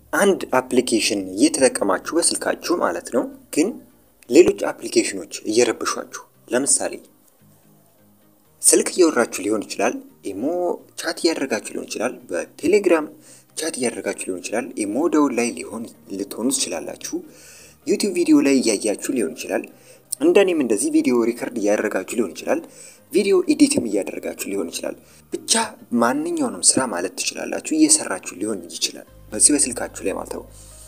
አንድ አፕሊኬሽን እየተጠቀማችሁ በስልካችሁ ማለት ነው፣ ግን ሌሎች አፕሊኬሽኖች እየረብሿችሁ፣ ለምሳሌ ስልክ እያወራችሁ ሊሆን ይችላል፣ ኢሞ ቻት እያደረጋችሁ ሊሆን ይችላል፣ በቴሌግራም ቻት እያደረጋችሁ ሊሆን ይችላል፣ ኢሞ ደውል ላይ ሊሆን ልትሆኑ ትችላላችሁ፣ ዩቲዩብ ቪዲዮ ላይ እያያችሁ ሊሆን ይችላል፣ እንደኔም እንደዚህ ቪዲዮ ሪከርድ እያደረጋችሁ ሊሆን ይችላል፣ ቪዲዮ ኤዲትም እያደረጋችሁ ሊሆን ይችላል። ብቻ ማንኛውንም ስራ ማለት ትችላላችሁ እየሰራችሁ ሊሆን ይችላል በዚህ በስልካችሁ ላይ ማለት ነው።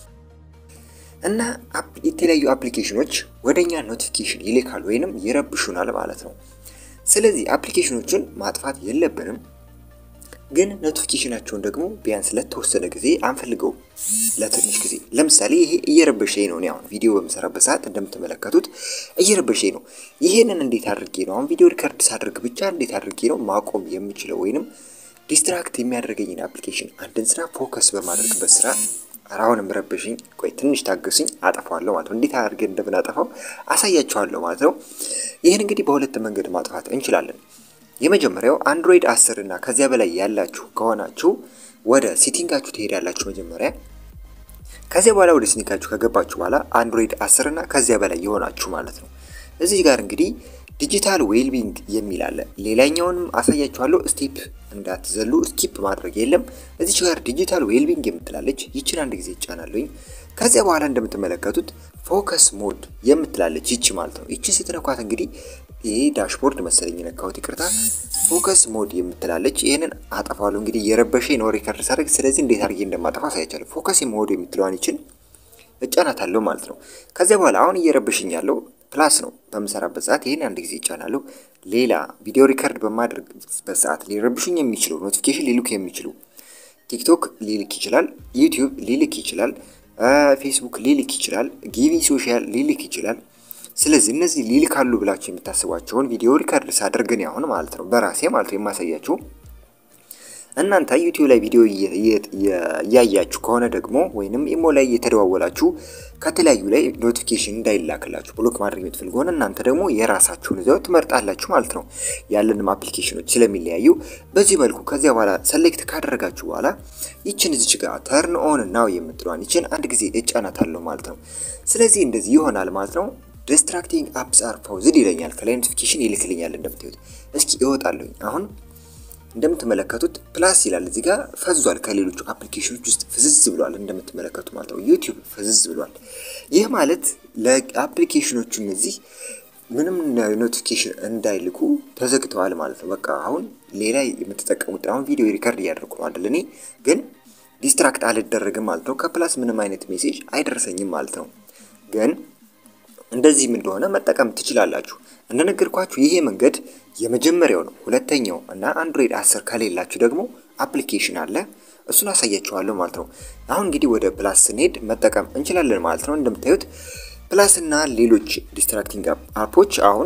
እና የተለያዩ አፕሊኬሽኖች ወደኛ ኖቲፊኬሽን ይልካሉ ወይንም ይረብሹናል ማለት ነው። ስለዚህ አፕሊኬሽኖቹን ማጥፋት የለብንም፣ ግን ኖቲፊኬሽናቸውን ደግሞ ቢያንስ ለተወሰነ ጊዜ አንፈልገውም፣ ለትንሽ ጊዜ። ለምሳሌ ይሄ እየረበሸኝ ነው። እኔ አሁን ቪዲዮ በምሰራበት ሰዓት እንደምትመለከቱት እየረበሸኝ ነው። ይሄንን እንዴት አድርጌ ነው አሁን ቪዲዮ ሪከርድ ሳድርግ ብቻ እንዴት አድርጌ ነው ማቆም የምችለው ወይንም ዲስትራክት የሚያደርገኝን አፕሊኬሽን አንድን ስራ ፎከስ በማድረግበት ስራ አሁንም ረበሽኝ፣ ቆይ ትንሽ ታገሱኝ፣ አጠፋዋለሁ ማለት ነው። እንዴት አድርገን እንደምናጠፋው አሳያችኋለሁ ማለት ነው። ይህን እንግዲህ በሁለት መንገድ ማጥፋት እንችላለን። የመጀመሪያው አንድሮይድ አስር እና ከዚያ በላይ ያላችሁ ከሆናችሁ ወደ ሴቲንጋችሁ ትሄዳላችሁ መጀመሪያ። ከዚያ በኋላ ወደ ሴቲንጋችሁ ከገባችሁ በኋላ አንድሮይድ አስር እና ከዚያ በላይ የሆናችሁ ማለት ነው። እዚህ ጋር እንግዲህ ዲጂታል ዌልቢንግ የሚል አለ። ሌላኛውንም አሳያችኋለሁ። ስቴፕ እንዳትዘሉ፣ ስኪፕ ማድረግ የለም። እዚች ጋር ዲጂታል ዌልቢንግ የምትላለች ይችን አንድ ጊዜ ይጫናለኝ። ከዚያ በኋላ እንደምትመለከቱት ፎከስ ሞድ የምትላለች ይቺ ማለት ነው። ይቺ ስትነኳት እንግዲህ ይሄ ዳሽቦርድ መሰለኝ ነካሁት፣ ይቅርታ። ፎከስ ሞድ የምትላለች ይህንን አጠፋለሁ። እንግዲህ የረበሸ ነው ሪከርድ ሳደርግ፣ ስለዚህ እንዴት አድርጌ እንደማጠፋ አሳያችኋለሁ። ፎከስ ሞድ የምትለዋን ይችን እጫናታለሁ ማለት ነው። ከዚያ በኋላ አሁን እየረበሽኝ ያለው ፕላስ ነው። በምሰራበት ሰዓት ይህን አንድ ጊዜ ይጫናለሁ። ሌላ ቪዲዮ ሪከርድ በማድረግበት ሰዓት ሊረብሹኝ የሚችሉ ኖቲፊኬሽን ሊልኩ የሚችሉ ቲክቶክ ሊልክ ይችላል፣ ዩቲዩብ ሊልክ ይችላል፣ ፌስቡክ ሊልክ ይችላል፣ ጊቪ ሶሻል ሊልክ ይችላል። ስለዚህ እነዚህ ሊልካሉ ብላችሁ የምታስቧቸውን ቪዲዮ ሪከርድ ሳደርግን ያሁን ማለት ነው በራሴ ማለት ነው የማሳያችሁ እናንተ ዩቲዩብ ላይ ቪዲዮ እያያችሁ ከሆነ ደግሞ ወይንም ኢሞ ላይ እየተደዋወላችሁ ከተለያዩ ላይ ኖቲፊኬሽን እንዳይላክላችሁ ብሎክ ማድረግ የምትፈልጉ ሆነ እናንተ ደግሞ የራሳችሁን እዚያው ትመርጣላችሁ ማለት ነው። ያለንም አፕሊኬሽኖች ስለሚለያዩ በዚህ መልኩ ከዚያ በኋላ ሰሌክት ካደረጋችሁ በኋላ ይችን እዚች ጋር ተርን ኦን ናው የምትለዋን ይችን አንድ ጊዜ እጫናታለሁ ማለት ነው። ስለዚህ እንደዚህ ይሆናል ማለት ነው። ዲስትራክቲንግ አፕስ አር ፓውዝድ ይለኛል። ከላይ ኖቲፊኬሽን ይልክልኛል እንደምታዩት። እስኪ እወጣለሁኝ አሁን እንደምትመለከቱት ፕላስ ይላል እዚህ ጋር ፈዟል። ከሌሎቹ አፕሊኬሽኖች ውስጥ ፍዝዝ ብሏል እንደምትመለከቱ ማለት ነው። ዩቲዩብ ፍዝዝ ብሏል። ይህ ማለት ለአፕሊኬሽኖቹ እነዚህ ምንም ኖቲፊኬሽን እንዳይልኩ ተዘግተዋል ማለት ነው። በቃ አሁን ሌላ የምትጠቀሙት አሁን ቪዲዮ ሪከርድ እያደረጉ ነው አይደል? እኔ ግን ዲስትራክት አልደረግም ማለት ነው። ከፕላስ ምንም አይነት ሜሴጅ አይደርሰኝም ማለት ነው። ግን እንደዚህም እንደሆነ መጠቀም ትችላላችሁ። እንደነገርኳችሁ ይሄ መንገድ የመጀመሪያው ነው። ሁለተኛው እና አንድሮይድ አስር ከሌላችሁ ደግሞ አፕሊኬሽን አለ። እሱን አሳያችኋለሁ ማለት ነው። አሁን እንግዲህ ወደ ፕላስ ስንሄድ መጠቀም እንችላለን ማለት ነው። እንደምታዩት ፕላስ እና ሌሎች ዲስትራክቲንግ አፖች አሁን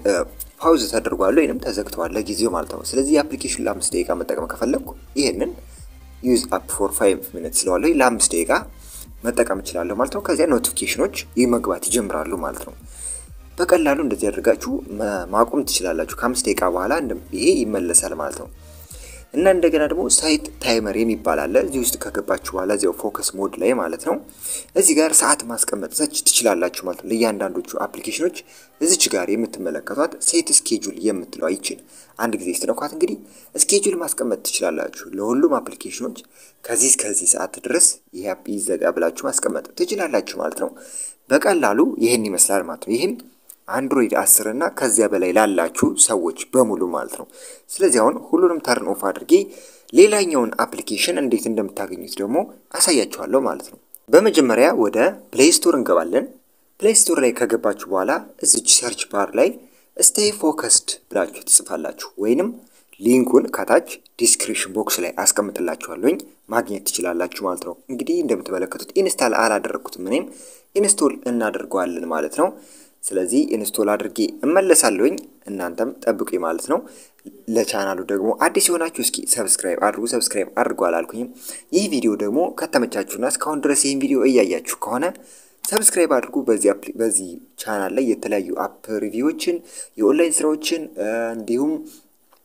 ፓውዝ ተደርጓል ወይንም ተዘግተዋል ለጊዜው ማለት ነው። ስለዚህ የአፕሊኬሽን ለአምስት ደቂቃ መጠቀም ከፈለግኩ ይህንን ዩዝ አፕ ፎር ፋይቭ ሚኒት ስለዋለሁ ለአምስት ደቂቃ መጠቀም እችላለሁ ማለት ነው። ከዚያ ኖቲፊኬሽኖች ይህ መግባት ይጀምራሉ ማለት ነው። በቀላሉ እንደዚህ አድርጋችሁ ማቆም ትችላላችሁ። ከአምስት ደቂቃ በኋላ ይሄ ይመለሳል ማለት ነው። እና እንደገና ደግሞ ሳይት ታይመር የሚባል አለ። እዚህ ውስጥ ከገባችሁ በኋላ እዚያው ፎከስ ሞድ ላይ ማለት ነው እዚህ ጋር ሰዓት ማስቀመጥ ዘች ትችላላችሁ ማለት ነው። ለእያንዳንዶቹ አፕሊኬሽኖች እዚች ጋር የምትመለከቷት ሴት ስኬጁል የምትለው ይችን አንድ ጊዜ ስትነኳት እንግዲህ ስኬጁል ማስቀመጥ ትችላላችሁ። ለሁሉም አፕሊኬሽኖች ከዚህ እስከዚህ ሰዓት ድረስ ይህ አፕ ይዘጋ ብላችሁ ማስቀመጥ ትችላላችሁ ማለት ነው። በቀላሉ ይህን ይመስላል ማለት ነው። ይህም አንድሮይድ አስር እና ከዚያ በላይ ላላችሁ ሰዎች በሙሉ ማለት ነው። ስለዚህ አሁን ሁሉንም ተርን ኦፍ አድርጌ ሌላኛውን አፕሊኬሽን እንዴት እንደምታገኙት ደግሞ አሳያችኋለሁ ማለት ነው። በመጀመሪያ ወደ ፕሌይ ስቶር እንገባለን። ፕሌይ ስቶር ላይ ከገባችሁ በኋላ እዚች ሰርች ባር ላይ ስቴይ ፎከስድ ብላችሁ ትጽፋላችሁ ወይንም ሊንኩን ከታች ዲስክሪፕሽን ቦክስ ላይ አስቀምጥላችኋለሁኝ ማግኘት ትችላላችሁ ማለት ነው። እንግዲህ እንደምትመለከቱት ኢንስታል አላደረግኩትም እኔም ኢንስቶል እናደርገዋለን ማለት ነው። ስለዚህ ኢንስቶል አድርጌ እመለሳለሁኝ እናንተም ጠብቁ ማለት ነው። ለቻናሉ ደግሞ አዲስ የሆናችሁ እስኪ ሰብስክራይብ አድርጉ። ሰብስክራይብ አድርጉ አላልኩኝም። ይህ ቪዲዮ ደግሞ ከተመቻችሁና እስካሁን ድረስ ይህን ቪዲዮ እያያችሁ ከሆነ ሰብስክራይብ አድርጉ። በዚህ ቻናል ላይ የተለያዩ አፕ ሪቪዎችን፣ የኦንላይን ስራዎችን እንዲሁም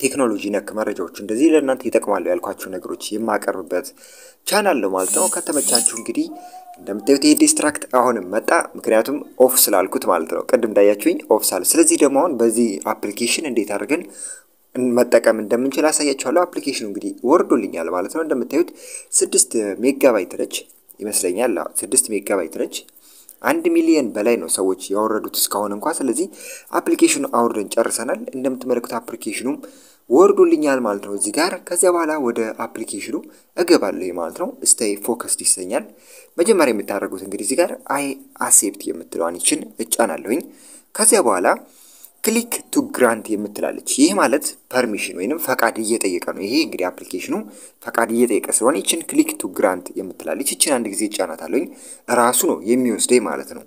ቴክኖሎጂ ነክ መረጃዎች እንደዚህ ለእናንተ ይጠቅማሉ ያልኳቸው ነገሮች የማቀርብበት ቻናል ነው ማለት ነው። ከተመቻችሁ እንግዲህ እንደምታዩት ይሄ ዲስትራክት አሁንም መጣ፣ ምክንያቱም ኦፍ ስላልኩት ማለት ነው። ቅድም እንዳያችሁኝ ኦፍ ሳል። ስለዚህ ደግሞ አሁን በዚህ አፕሊኬሽን እንዴት አድርገን መጠቀም እንደምንችል አሳያችኋለሁ። አፕሊኬሽኑ እንግዲህ ወርዶልኛል ማለት ነው። እንደምታዩት ስድስት ሜጋባይት ነች ይመስለኛል። ስድስት ሜጋባይት ነች። አንድ ሚሊየን በላይ ነው ሰዎች ያወረዱት እስካሁን እንኳ። ስለዚህ አፕሊኬሽኑ አውርደን ጨርሰናል። እንደምትመለከቱ አፕሊኬሽኑም ወርዶልኛል ማለት ነው እዚህ ጋር። ከዚያ በኋላ ወደ አፕሊኬሽኑ እገባለሁ ማለት ነው። ስቴይ ፎከስድ ይሰኛል። መጀመሪያ የምታደርጉት እንግዲህ እዚህ ጋር አይ አሴፕት የምትለዋን ይችን እጫናለሁኝ። ከዚያ በኋላ ክሊክ ቱ ግራንት የምትላለች። ይህ ማለት ፐርሚሽን ወይንም ፈቃድ እየጠየቀ ነው። ይሄ እንግዲህ አፕሊኬሽኑ ፈቃድ እየጠየቀ ስለሆነ ይችን ክሊክ ቱ ግራንት የምትላለች ይችን አንድ ጊዜ እጫናታለሁኝ። ራሱ ነው የሚወስደኝ ማለት ነው።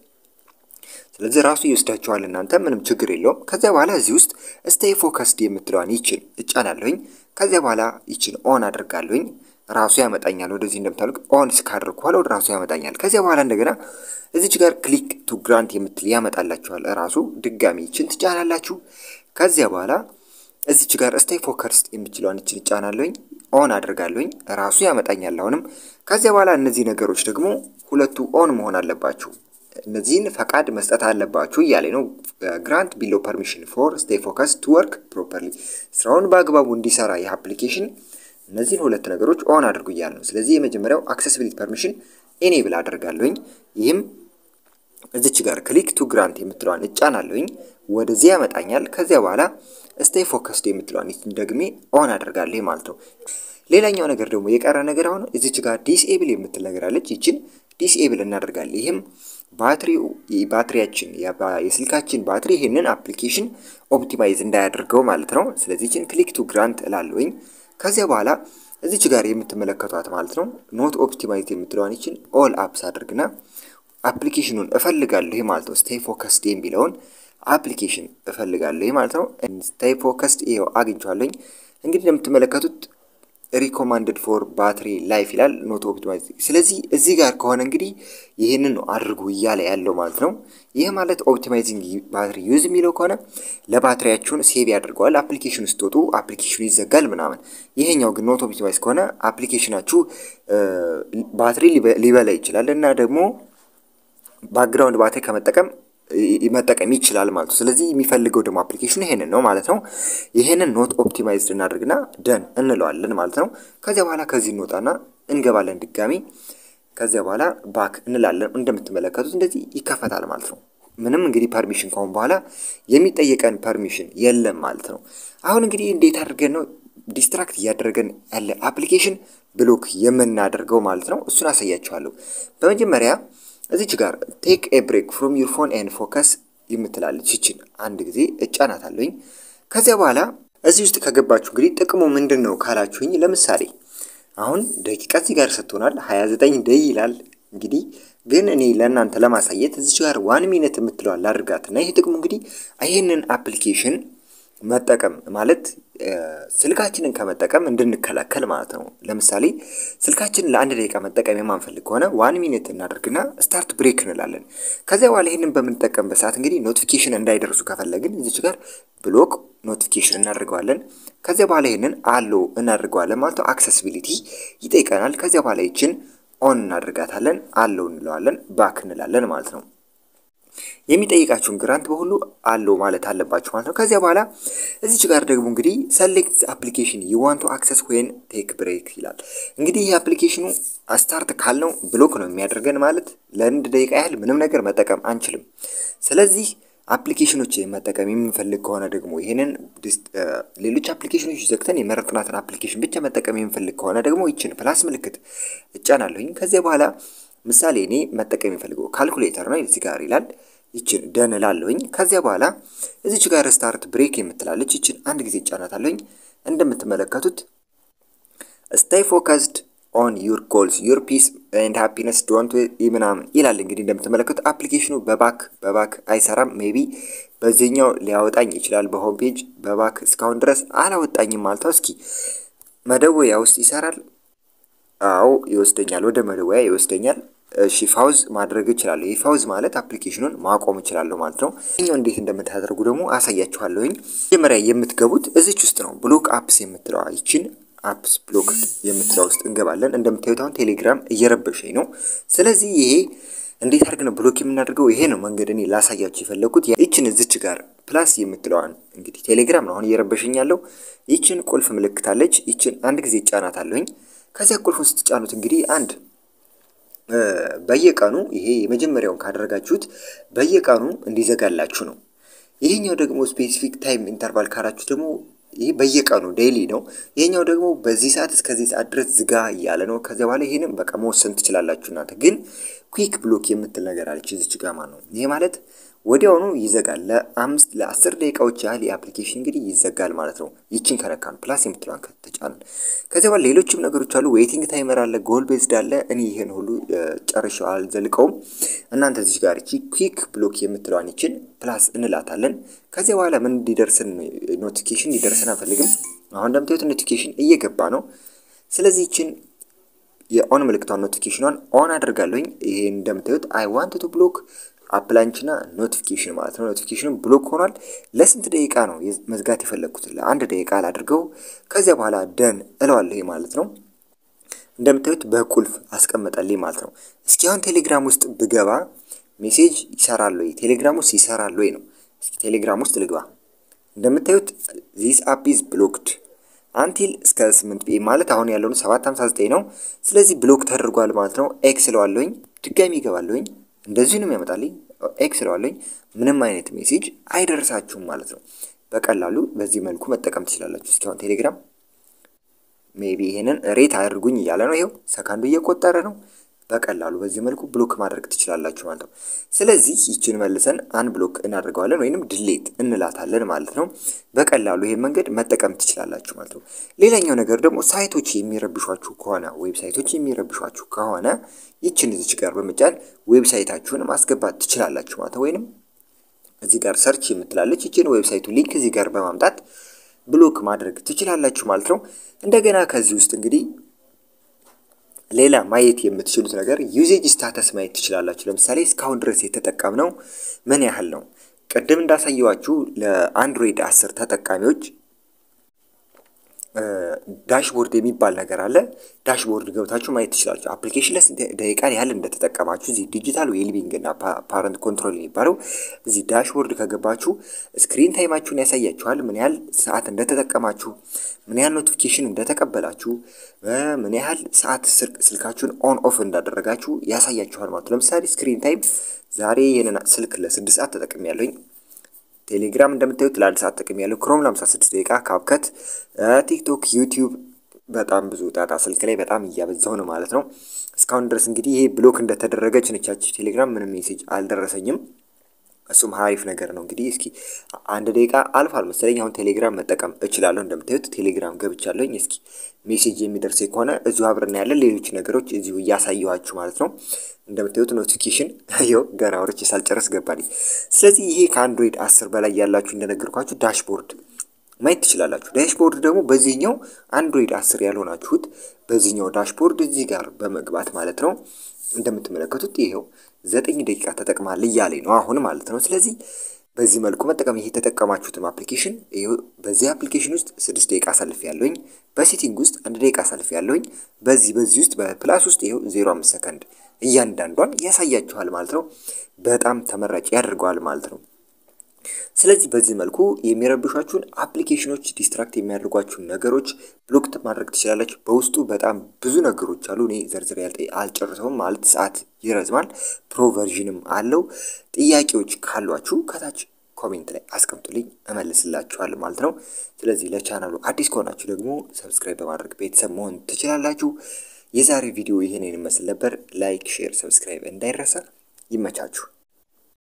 ስለዚህ ራሱ ይወስዳችኋል እናንተ ምንም ችግር የለውም። ከዚያ በኋላ እዚህ ውስጥ ስቴይ ፎከስድ የምትለዋን ይችን እጫናለሁኝ። ከዚያ በኋላ ይችን ኦን አድርጋለሁኝ። ራሱ ያመጣኛል ወደዚህ እንደምታሉቅ ኦን እስካደርግ በኋላ ወደ ራሱ ያመጣኛል። ከዚያ በኋላ እንደገና እዚች ጋር ክሊክ ቱ ግራንት የምትል ያመጣላችኋል። ራሱ ድጋሚ ይችን ትጫናላችሁ። ከዚያ በኋላ እዚች ጋር ስቴይ ፎከስድ የምችለዋን ይችን እጫናለሁኝ። ኦን አድርጋለሁኝ። ራሱ ያመጣኛል አሁንም። ከዚያ በኋላ እነዚህ ነገሮች ደግሞ ሁለቱ ኦን መሆን አለባችሁ። እነዚህን ፈቃድ መስጠት አለባችሁ እያለ ነው። ግራንት ቢሎ ፐርሚሽን ፎር ስቴይ ፎከስ ቱ ወርክ ፕሮፐርሊ ስራውን በአግባቡ እንዲሰራ ይህ አፕሊኬሽን እነዚህን ሁለት ነገሮች ኦን አድርጉ እያለ ነው። ስለዚህ የመጀመሪያው አክሰሲቢሊቲ ፐርሚሽን ኤኔብል አደርጋለሁኝ። ይህም እዚች ጋር ክሊክ ቱ ግራንት የምትለዋን እጫናለሁኝ። ወደዚህ ያመጣኛል። ከዚያ በኋላ ስቴይ ፎከስድ የምትለዋን ደግሜ ኦን አደርጋለሁ ማለት ነው። ሌላኛው ነገር ደግሞ የቀረ ነገር አሁን እዚች ጋር ዲስኤብል የምትል ነገር አለች። ይችን ዲስኤብል እናደርጋለን። ይህም ባትሪው ባትሪያችን የስልካችን ባትሪ ይህንን አፕሊኬሽን ኦፕቲማይዝ እንዳያደርገው ማለት ነው። ስለዚህ ይችን ክሊክ ቱ ግራንት እላለሁኝ። ከዚያ በኋላ እዚች ጋር የምትመለከቷት ማለት ነው ኖት ኦፕቲማይዝ የምትለዋን ይችን ኦል አፕስ አድርግና አፕሊኬሽኑን እፈልጋለሁ ማለት ነው። ስቴይ ፎከስድ የሚለውን አፕሊኬሽን እፈልጋለሁ ማለት ነው። ስቴይ ፎከስድ ይኸው አግኝቼዋለሁኝ። እንግዲህ እንደምትመለከቱት ሪኮማንድድ ፎር ባትሪ ላይፍ ይላል ኖት ኦፕቲማይዝ። ስለዚህ እዚህ ጋር ከሆነ እንግዲህ ይህንን ነው አድርጉ እያለ ያለው ማለት ነው። ይህ ማለት ኦፕቲማይዚንግ ባትሪ ዩዝ የሚለው ከሆነ ለባትሪያችሁን ሴቭ ያደርገዋል። አፕሊኬሽን ስትወጡ አፕሊኬሽኑ ይዘጋል ምናምን። ይሄኛው ግን ኖት ኦፕቲማይዝ ከሆነ አፕሊኬሽናችሁ ባትሪ ሊበላ ይችላል እና ደግሞ ባክግራውንድ ባትሪ ከመጠቀም መጠቀም ይችላል ማለት ነው። ስለዚህ የሚፈልገው ደግሞ አፕሊኬሽኑ ይሄንን ነው ማለት ነው። ይሄንን ኖት ኦፕቲማይዝድ እናደርግና ደን እንለዋለን ማለት ነው። ከዚያ በኋላ ከዚህ እንወጣና እንገባለን ድጋሚ። ከዚያ በኋላ ባክ እንላለን። እንደምትመለከቱት እንደዚህ ይከፈታል ማለት ነው። ምንም እንግዲህ ፐርሚሽን ከሆን በኋላ የሚጠየቀን ፐርሚሽን የለም ማለት ነው። አሁን እንግዲህ እንዴት አድርገን ነው ዲስትራክት እያደረገን ያለ አፕሊኬሽን ብሎክ የምናደርገው ማለት ነው። እሱን አሳያችኋለሁ። በመጀመሪያ እዚች ጋር ቴክ ኤ ብሬክ ፍሮም ዩር ፎን ኤንድ ፎከስ የምትላለች ይችን አንድ ጊዜ እጫናታለሁኝ። ከዚያ በኋላ እዚህ ውስጥ ከገባችሁ እንግዲህ ጥቅሙ ምንድን ነው ካላችሁኝ፣ ለምሳሌ አሁን ደቂቃ እዚህ ጋር ሰጥቶናል 29 ደይ ይላል። እንግዲህ ግን እኔ ለእናንተ ለማሳየት እዚች ጋር ዋን ሚኒት የምትለዋል ላድርጋትና ይህ ጥቅሙ እንግዲህ ይህንን አፕሊኬሽን መጠቀም ማለት ስልካችንን ከመጠቀም እንድንከላከል ማለት ነው። ለምሳሌ ስልካችንን ለአንድ ደቂቃ መጠቀም የማንፈልግ ከሆነ ዋን ሚኒት እናደርግና ስታርት ብሬክ እንላለን። ከዚያ በኋላ ይህንን በምንጠቀምበት ሰዓት እንግዲህ ኖቲፊኬሽን እንዳይደርሱ ከፈለግን እዚች ጋር ብሎክ ኖቲፊኬሽን እናደርገዋለን። ከዚያ በኋላ ይህንን አሎ እናደርገዋለን ማለት ነው። አክሰሲቢሊቲ ይጠይቀናል። ከዚያ በኋላ ይችን ኦን እናደርጋታለን፣ አሎ እንለዋለን፣ ባክ እንላለን ማለት ነው። የሚጠይቃችሁን ግራንት በሁሉ አለው ማለት አለባችሁ ማለት ነው። ከዚያ በኋላ እዚች ጋር ደግሞ እንግዲህ ሰሌክት አፕሊኬሽን ዩ ዋንት ቱ አክሰስ ዌን ቴክ ብሬክ ይላል። እንግዲህ ይህ አፕሊኬሽኑ ስታርት ካልነው ብሎክ ነው የሚያደርገን ማለት ለአንድ ደቂቃ ያህል ምንም ነገር መጠቀም አንችልም። ስለዚህ አፕሊኬሽኖች መጠቀም የምንፈልግ ከሆነ ደግሞ ይህንን ሌሎች አፕሊኬሽኖች ዘግተን የመረጥናትን አፕሊኬሽን ብቻ መጠቀም የምንፈልግ ከሆነ ደግሞ ይችን ፕላስ ምልክት እጫናለሁኝ። ከዚያ በኋላ ምሳሌ እኔ መጠቀም የሚፈልገው ካልኩሌተር ነው እዚህ ጋር ይላል። ይችን ደን ላለሁኝ። ከዚያ በኋላ እዚች ጋር ስታርት ብሬክ የምትላለች ይችን አንድ ጊዜ ጫናታለሁኝ። እንደምትመለከቱት ስታይ ፎከስድ ኦን ዩር ጎልስ ዩር ፒስ ኤንድ ሃፒነስ ዶንት ምናምን ይላል። እንግዲህ እንደምትመለከቱት አፕሊኬሽኑ በባክ በባክ አይሰራም። ሜቢ በዚህኛው ሊያወጣኝ ይችላል። በሆም ፔጅ በባክ እስካሁን ድረስ አላወጣኝም ማለት ነው። እስኪ መደወያ ውስጥ ይሰራል። አዎ ይወስደኛል፣ ወደ መደወያ ይወስደኛል። እሺ ፋውዝ ማድረግ እችላለሁ። ይህ ፋውዝ ማለት አፕሊኬሽኑን ማቆም እችላለሁ ማለት ነው። ይህኛው እንዴት እንደምታደርጉ ደግሞ አሳያችኋለሁኝ። መጀመሪያ የምትገቡት እዚች ውስጥ ነው። ብሎክ አፕስ የምትለዋ ይችን አፕስ ብሎክ የምትለዋ ውስጥ እንገባለን። እንደምታዩት አሁን ቴሌግራም እየረበሸኝ ነው። ስለዚህ ይሄ እንዴት አድርግ ነው ብሎክ የምናደርገው? ይሄ ነው መንገድ እኔ ላሳያችሁ የፈለጉት። ይችን እዚች ጋር ፕላስ የምትለዋን እንግዲህ ቴሌግራም ነው አሁን እየረበሸኝ ያለው። ይችን ቁልፍ ምልክት አለች። ይችን አንድ ጊዜ ጫናት አለሁኝ። ከዚያ ቁልፉን ስትጫኑት እንግዲህ አንድ በየቀኑ ይሄ የመጀመሪያውን ካደረጋችሁት በየቀኑ እንዲዘጋላችሁ ነው። ይሄኛው ደግሞ ስፔሲፊክ ታይም ኢንተርቫል ካላችሁ ደግሞ ይህ በየቀኑ ዴይሊ ነው። ይሄኛው ደግሞ በዚህ ሰዓት እስከዚህ ሰዓት ድረስ ዝጋ እያለ ነው። ከዚያ በኋላ ይህንም በቃ መወሰን ትችላላችሁ እናንተ። ግን ኩዊክ ብሎክ የምትል ነገር አለች እዚች ጋማ ነው። ይሄ ማለት ወዲያውኑ ይዘጋል። ለአምስት ለአስር ደቂቃዎች ያህል የአፕሊኬሽን እንግዲህ ይዘጋል ማለት ነው። ይችን ከነካን ፕላስ የምትለዋን ከተጫንን ከዚያ በኋላ ሌሎችም ነገሮች አሉ። ዌይቲንግ ታይመር አለ፣ ጎል ቤዝድ አለ። እኔ ይሄን ሁሉ ጨርሼው አልዘልቀውም። እናንተ እዚህ ጋር እቺ ኩዊክ ብሎክ የምትለዋን ይችን ፕላስ እንላታለን። ከዚያ በኋላ ምን እንዲደርስን ኖቲፊኬሽን እንዲደርስን አንፈልግም። አሁን እንደምታዩት ኖቲፊኬሽን እየገባ ነው። ስለዚህ ይችን የኦን ምልክቷን ኖቲፊኬሽኗን ኦን አድርጋለሁኝ። ይሄ እንደምታዩት አይ ዋንት ቱ ብሎክ አፕላንችና ኖቲፊኬሽን ማለት ነው። ኖቲፊኬሽኑ ብሎክ ሆኗል። ለስንት ደቂቃ ነው መዝጋት የፈለግኩት? ለአንድ ደቂቃ ላድርገው። ከዚያ በኋላ ደን እለዋለሁ ማለት ነው። እንደምታዩት በቁልፍ አስቀመጠልኝ ማለት ነው። እስኪ አሁን ቴሌግራም ውስጥ ብገባ ሜሴጅ ይሰራል ወይ? ቴሌግራም ውስጥ ይሰራል ወይ ነው። እስኪ ቴሌግራም ውስጥ ልግባ። እንደምታዩት ዚስ አፕ ኢዝ ብሎክድ አንቲል እስከ 8 ፒኤም ማለት አሁን ያለውን 759 ነው። ስለዚህ ብሎክ ተደርጓል ማለት ነው። ኤክስ እለዋለሁኝ። ድጋሚ ይገባለሁኝ እንደዚህ ነው የሚያመጣልኝ። ኤክስ ለዋለኝ ምንም አይነት ሜሴጅ አይደርሳችሁም ማለት ነው። በቀላሉ በዚህ መልኩ መጠቀም ትችላላችሁ። እስኪ አሁን ቴሌግራም ሜቢ ይሄንን ሬት አድርጉኝ እያለ ነው። ይኸው ሰካንዱ እየቆጠረ ነው። በቀላሉ በዚህ መልኩ ብሎክ ማድረግ ትችላላችሁ ማለት ነው። ስለዚህ ይችን መልሰን አን ብሎክ እናደርገዋለን ወይንም ድሌት እንላታለን ማለት ነው። በቀላሉ ይሄን መንገድ መጠቀም ትችላላችሁ ማለት ነው። ሌላኛው ነገር ደግሞ ሳይቶች የሚረብሿችሁ ከሆነ ዌብሳይቶች የሚረብሿችሁ ከሆነ ይችን እዚች ጋር በመጫን ዌብሳይታችሁን ማስገባት ትችላላችሁ ማለት ነው። ወይንም እዚህ ጋር ሰርች የምትላለች ይችን ዌብሳይቱ ሊንክ እዚህ ጋር በማምጣት ብሎክ ማድረግ ትችላላችሁ ማለት ነው። እንደገና ከዚህ ውስጥ እንግዲህ ሌላ ማየት የምትችሉት ነገር ዩዜጅ ስታተስ ማየት ትችላላችሁ። ለምሳሌ እስካሁን ድረስ የተጠቀምነው ምን ያህል ነው? ቅድም እንዳሳየዋችሁ ለአንድሮይድ አስር ተጠቃሚዎች ዳሽቦርድ የሚባል ነገር አለ። ዳሽቦርድ ገብታችሁ ማየት ትችላላችሁ። አፕሊኬሽን ለስንት ደቂቃ ያህል እንደተጠቀማችሁ እዚህ ዲጂታል ዌልቢንግ እና ፓረንት ኮንትሮል የሚባለው እዚህ ዳሽቦርድ ከገባችሁ ስክሪን ታይማችሁን ያሳያችኋል። ምን ያህል ሰዓት እንደተጠቀማችሁ፣ ምን ያህል ኖቲፊኬሽን እንደተቀበላችሁ፣ ምን ያህል ሰዓት ስልካችሁን ኦን ኦፍ እንዳደረጋችሁ ያሳያችኋል ማለት ነው። ለምሳሌ ስክሪን ታይም ዛሬ ይህንን ስልክ ለስድስት ሰዓት ተጠቅሜ ያለኝ ቴሌግራም እንደምታዩት ለአንድ ሰዓት ጥቅም ያለው ክሮም ለ56 ደቂቃ ካብከት ቲክቶክ፣ ዩቲዩብ በጣም ብዙ ዳታ ስልክ ላይ በጣም እያበዛሁ ነው ማለት ነው። እስካሁን ድረስ እንግዲህ ይሄ ብሎክ እንደተደረገች ነቻች ቴሌግራም ምንም ሜሴጅ አልደረሰኝም። እሱም ሀሪፍ ነገር ነው። እንግዲህ እስኪ አንድ ደቂቃ አልፏል መሰለኝ። አሁን ቴሌግራም መጠቀም እችላለሁ። እንደምታዩት ቴሌግራም ገብቻለሁኝ። እስኪ ሜሴጅ የሚደርስ ከሆነ እዚሁ አብረና ያለን ሌሎች ነገሮች እዚሁ እያሳየኋችሁ ማለት ነው። እንደምታዩት ኖቲፊኬሽን ይኸው ገና ወርቼ ሳልጨረስ ገባልኝ። ስለዚህ ይሄ ከአንድሮይድ አስር በላይ ያላችሁ እንደነገርኳችሁ ዳሽቦርድ ማየት ትችላላችሁ። ዳሽቦርድ ደግሞ በዚህኛው አንድሮይድ አስር ያልሆናችሁት በዚህኛው ዳሽቦርድ እዚህ ጋር በመግባት ማለት ነው እንደምትመለከቱት ይሄው ዘጠኝ ደቂቃ ተጠቅማል እያለኝ ነው አሁን ማለት ነው። ስለዚህ በዚህ መልኩ መጠቀም ይሄ የተጠቀማችሁትም አፕሊኬሽን በዚህ አፕሊኬሽን ውስጥ ስድስት ደቂቃ አሳልፍ ያለውኝ በሴቲንግ ውስጥ አንድ ደቂቃ አሳልፍ ያለውኝ በዚህ በዚህ ውስጥ በፕላስ ውስጥ ይኸው ዜሮ አምስት ሰከንድ እያንዳንዷን ያሳያችኋል ማለት ነው። በጣም ተመራጭ ያደርገዋል ማለት ነው። ስለዚህ በዚህ መልኩ የሚረብሿችሁን አፕሊኬሽኖች ዲስትራክት የሚያደርጓችሁን ነገሮች ብሎክ ማድረግ ትችላላችሁ። በውስጡ በጣም ብዙ ነገሮች አሉ። እኔ ዘርዝር ያል አልጨርሰውም ማለት ሰዓት ይረዝማል። ፕሮቨርዥንም አለው። ጥያቄዎች ካሏችሁ ከታች ኮሜንት ላይ አስቀምጡልኝ እመልስላችኋለሁ ማለት ነው። ስለዚህ ለቻናሉ አዲስ ከሆናችሁ ደግሞ ሰብስክራይብ በማድረግ ቤተሰብ መሆን ትችላላችሁ። የዛሬ ቪዲዮ ይህንን ይመስል ነበር። ላይክ፣ ሼር፣ ሰብስክራይብ እንዳይረሳ። ይመቻችሁ።